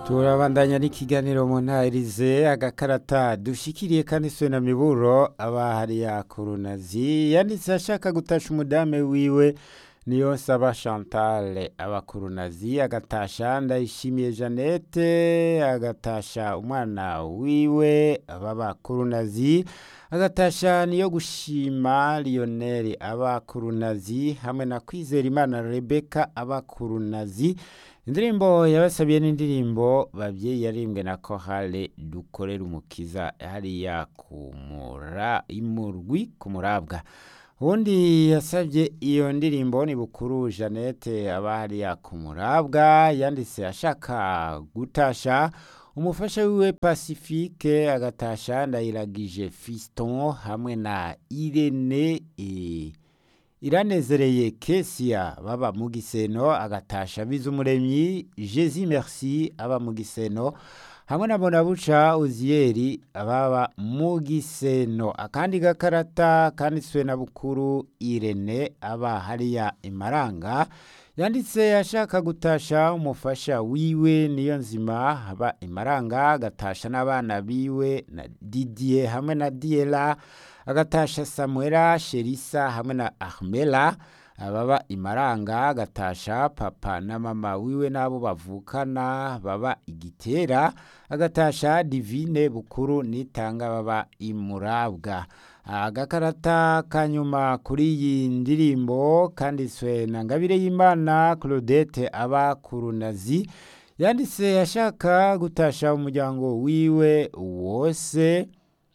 turabandanya n'ikiganiro mu ntahirize agakarata dushikiriye kandi swe na miburo aba hariya kurunazi yanditse ashaka gutasha umudame wiwe niyo saba chantal abakurunazi agatasha ndayishimiye jeannette agatasha umwana wiwe b'abakurunazi agatasha niyo gushima lionel abakurunazi hamwe na kwizera imana rebeka abakurunazi indirimbo yabasabiye n'indirimbo babyeyi yarimbwe na kohale dukorera umukiza hariya kumura imurwi ku murabwa ubundi yasabye iyo ndirimbo ni bukuru jeannette aba hariya ku murabwa yanditse ashaka gutasha umufasha wiwe pacifique agatasha ndayiragije fiston hamwe na irene e, iranezereye kesia baba mu giseno agatasha bizumuremyi jesi merci aba mu giseno hamwe na bonabuca uziyeri ababa mu giseno akandi gakarata kanditswe na bukuru irene aba hariya imaranga yanditse ashaka gutasha umufasha wiwe niyo nzima aba imaranga agatasha n'abana biwe na didier hamwe na diela agatasha samuela sherisa hamwe na ahmela ababa imaranga agatasha papa na mama wiwe n'abo bavukana baba igitera agatasha divine bukuru nitanga baba imurabwa agakarata kanyuma kuri iyi ndirimbo kanditswe na ngabire y'imana claudette aba kurunazi yanditse ashaka gutasha umuryango wiwe wose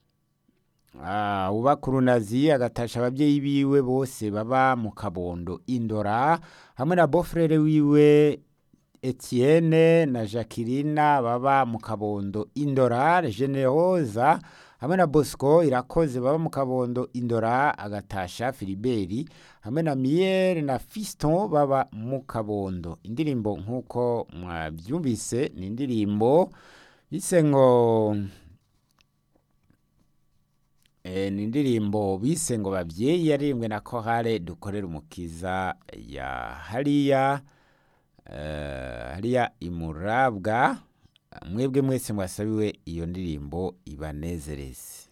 uba kurunazi agatasha ababyeyi biwe bose baba mu kabondo indora hamwe na bofrere wiwe etienne na jacqueline baba mu kabondo indora generoza hamwe na bosco irakoze baba mu kabondo indora agatasha filiberi hamwe na miyere na fiston baba mu kabondo indirimbo nk'uko mwabyumvise ni indirimbo bise ngo ni indirimbo bise ngo babyeyi yaririmbwe na kohare dukorera umukiza ya hariya hariya imurabwa mwebwe mwese mwasabiwe iyo ndirimbo ibanezereze